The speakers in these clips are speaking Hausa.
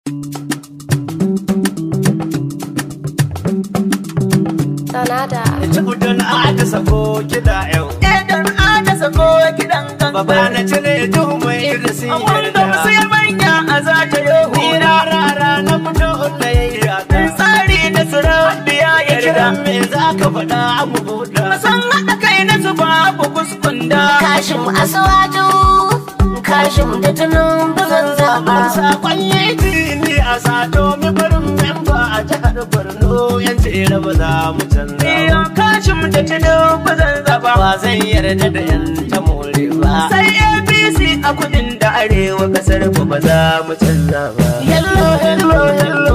Sanada. Tudun ata sako kiɗa yau. Idan aka sako kiɗan Baba gangan. na cire duhu mai irisi Wanda sai manya a za ta yi Ni hura. rara na fito hulayya ta. Tsari na surabiya ya kira. Kiran me za ka faɗa mu buɗa. San haɗa kai na su babu kuskunda. Kashim asuwaju. Kashim da tunun bazan zaba. Sakon yi ni a sato mi barin memba a jihar Borno yan tsere ba za mu canza Iyo ba. kashin da tudu ba zan zaba. Ba zai yarda da yan ta more ba. Sai APC a kudin da arewa kasar ku ba za mu canza ba. Hello, hello, hello.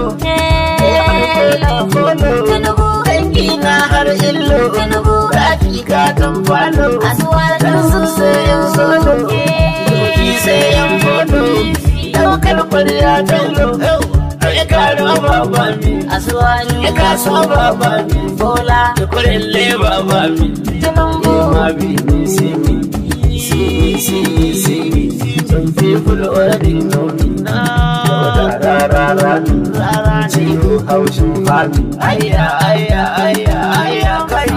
Tinubu. Dangi na har illo. Tinubu. Raki ka kan falo. Asuwaju. Kansu sai yan solo. Doki sai yan fodo. Daukar kwarya tallo. Ya karo baba mi. Asuwaju. Ya kaso baba mi. Bola. Ya kurelle baba mi. Tinubu. Ma bi ni see me. See me, see me, see me. Some people already know me. Ra ra ra ra ra ra. Ciwo haushin fami. Ayya, ayya, ayya, ayya, kai.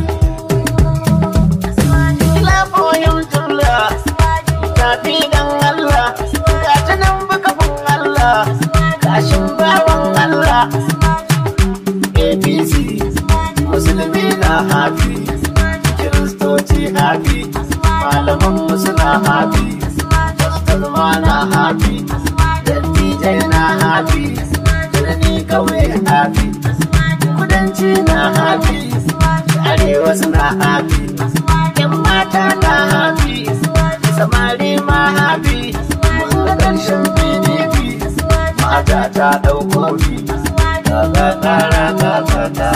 Lafoyin tula. Tafi dan Allah. Ga ta nan bukafin Allah. Kashin bawan Allah. APC. Musulmi na hafi. Kiristoci hafi. Malaman mu suna hafi. Pastor ma na hafi. Dattijai na hafi. Birni kawai hafi. Kudanci na hafi. Arewa suna hafi. Yan mata na hafi. Samari ma hafi. Mun ga ƙarshen PDP. Mata ta ɗauko bi. Ga ga ga ga ga ga.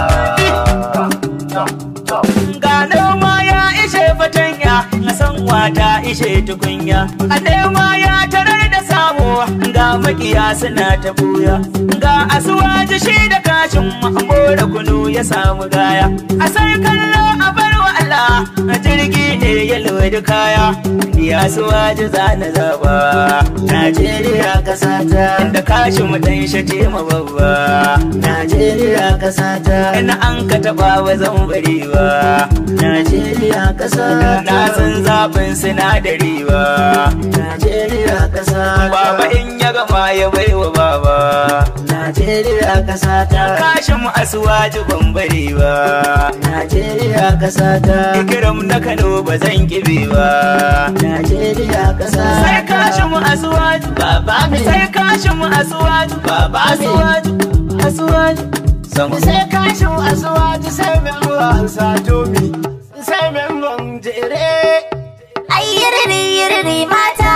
Ga noma ya ishe fatanya, a san wata ishe tukunya. A nema ya tarar da samu, ga makiya suna ta buya. Ga asuwaji shi da kashin da kunu ya samu gaya. A sai kallo a bar wa Allah, a jirgi ne ya lodi kaya. Ni asuwaji za na zaba, Najeriya kasata. Inda kashin mu dan shace ma babba. Najeriya kasata. Ina an ka taba wa zan bari ba. Najeriya kasa. Na san zafin sinadari ba. Najeriya kasa. Baba in ya gama ya bai wa baba. Najeriya kasa ta. Kashin mu asuwaji ban bari ba. Najeriya kasa ta. Ikiram na Kano ba zan kibe ba. Najeriya kasa. Sai kashin mu asuwaji. Baba mi. Sai kashin mu asuwaji. Baba asuwaji. Asuwaji. Sama. sai kashin asuwaji sai mai ruwan satomi sai mai ruwan jere Ai yiriri yiriri mata.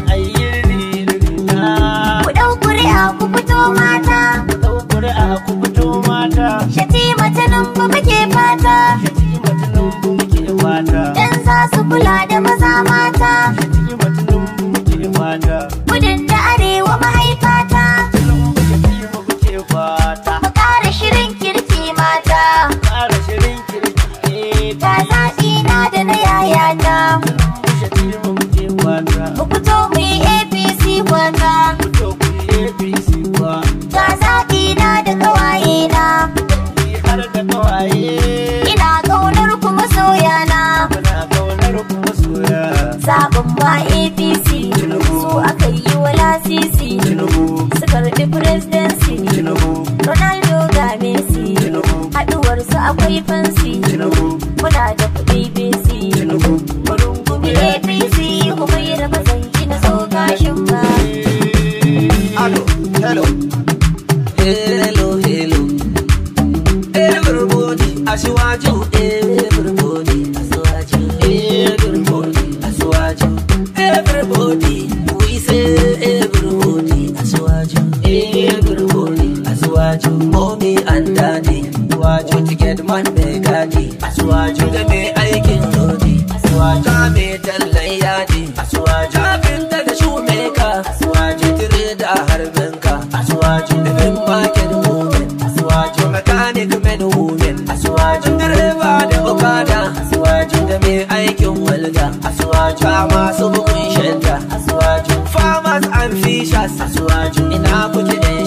ayyirina Ku ɗau kuri'a ku fito mata. ɗaukuri a ku fito mata Shatima Tinubu muke fata. shati matunan bu muke fata Dan za su kula da maza mata. shati matunan bu muke fata Gudun da arewa mahaifata. shati mu muke fata Mu ƙara shirin kirki mata. ƙara shirin kirki Ga zaɓi na da na yayata. shati mu muke fata Mu fito mu yi APC kwata. fito ku yi APC kwa Ga zaɓi na da ƙawaye na. yi har da kawaye Ina ƙaunar ku masoya na. muna kaunar ku masoya Zaɓin ba APC. Su aka yi wa lasisi. Tinubu Su karɓi presidency. Tinubu Ronaldo ga Messi. Tinubu Haɗuwarsu akwai fansi. Tinubu Muna da kuɗi BC. Tinubu Mu APC kuma yi raba zanki na so gashin ba. Hello, hello. Hello, hello. Everybody, Asiwaju. Everybody, Asiwaju. Everybody, Asiwaju. Everybody, we say everybody, Asiwaju. Everybody, Asiwaju. Mommy and daddy, Asiwaju. Ticket man mai gadi, Asiwaju. Da mai aikin lodi, Asiwaju. Da mai tallan yadi, Asiwaju. Kafinta da shumeka, Asiwaju. Tire da harbinka, Asiwaju. Living market woman, Asiwaju. Mechanic men woman, Asiwaju. Direba da okada, Asiwaju. Da mai aikin walda, Asiwaju. Ba masu bugun shanta, Asiwaju. Farmers and fishers, Asiwaju. Ina kuke yan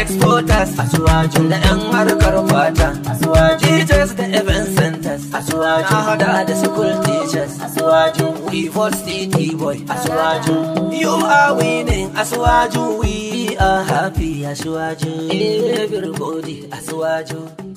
exporters Asuwaju da 'yan harkar fata Asuwaju teachers da event centers Asuwaju na hada da school teachers Asuwaju we vote city boy Asuwaju you are winning asuwaju we are happy asuwaju everybody asuwaju